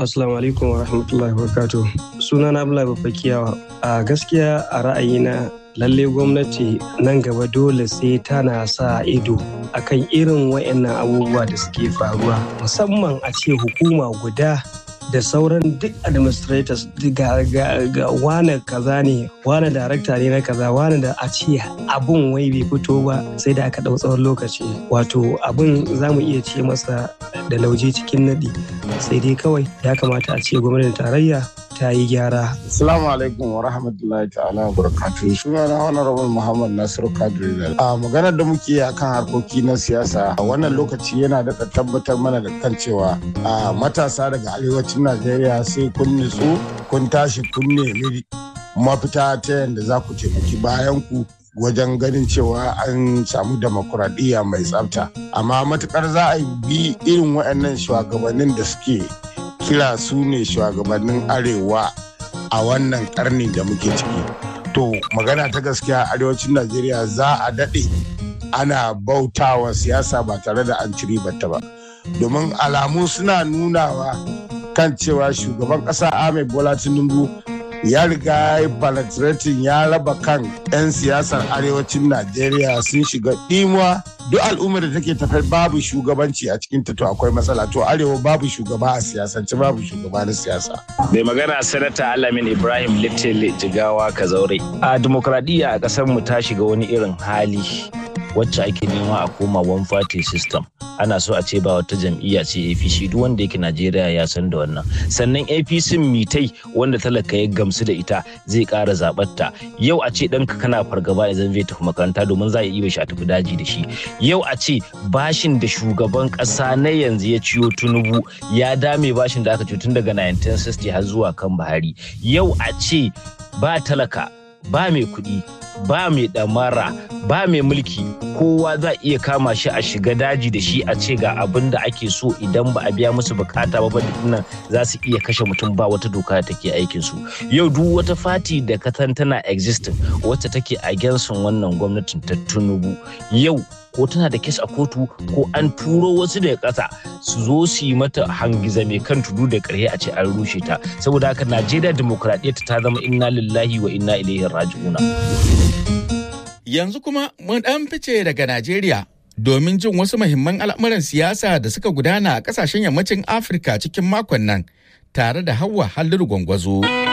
Assalamu alaikum wa rahmatullahi wa barakatuh. Suna na Abdullahi Bafakiyawa. A gaskiya a ra'ayina lalle gwamnati nan gaba dole sai tana sa ido akan irin wayannan abubuwa da suke faruwa musamman a ce hukuma guda da sauran duk administrators ga, ga, ga wane kaza ne wane darakta ne na kaza wane da a ce abun wai bai fito ba sai da aka ɗau tsawon lokaci wato abun za mu iya ce masa da lauje cikin naɗi sai dai kawai ya kamata a ce gwamnatin tarayya ta yi gyara. Assalamu alaikum wa rahmatullahi ta'ala wa barakatuhu. Suna na Honorable Muhammad Nasiru Kadri A maganar da muke yi akan harkoki na siyasa a wannan lokaci yana da tabbatar mana da kan cewa a matasa daga arewacin Najeriya sai kun nutsu kun tashi kun nemi mafita ta yadda za ku taimaki bayan ku wajen ganin cewa an samu demokuraɗiyya mai tsafta amma matukar za a bi irin waɗannan shugabannin da suke kira su ne shugabannin arewa a wannan karni da muke ciki to magana ta gaskiya arewacin najeriya za a daɗe ana bautawa siyasa ba tare da an ciri bata ba domin alamu suna nunawa kan cewa shugaban ƙasa ahmed bola tinubu ya riga ya penetrating ya raba kan 'yan siyasar arewacin najeriya sun shiga ɗimuwa duk al'ummar da take tafiyar babu shugabanci a cikin ta to akwai matsala to arewa babu shugaba a siyasance babu shugaba na siyasa mai magana sanata alamin ibrahim little jigawa kazaure a demokradiyya a ƙasar mu ta shiga wani irin hali wacce ake nema a koma one party system ana so a ce ba wata jam'iyya ce apc duk wanda yake najeriya ya san da wannan sannan apc mitai wanda talaka ya gamsu da ita zai ƙara zaɓarta yau a ce ɗanka kana fargaba idan zai tafi makaranta domin za a iya shi a tafi daji da shi yau a ce bashin da shugaban ƙasa na yanzu ya ciyo tunubu ya dame bashin da aka ciyo tun daga 1960 har zuwa kan buhari yau a ce ba talaka ba mai kuɗi ba mai ɗamara ba mai mulki kowa za iya kama shi a shiga daji da shi a ce ga abin da ake so idan ba a biya musu bukata ba nan za su iya kashe mutum ba wata doka da take aikin su yau duk wata fati da katan tana existing wacce take against wannan gwamnatin ta tunubu yau ko tana da kes a kotu ko an turo wasu daga ƙasa su zo su yi mata hangiza mai kan tudu da ƙarhe a ce an rushe ta saboda haka najeriya dimokuraɗiyya ta zama inna lillahi wa inna ilaihi raji'una yanzu kuma mun ɗan fice daga najeriya domin jin wasu muhimman al'amuran siyasa da suka gudana a ƙasashen yammacin afirka cikin makon nan tare da hawa halliru gwangwazo.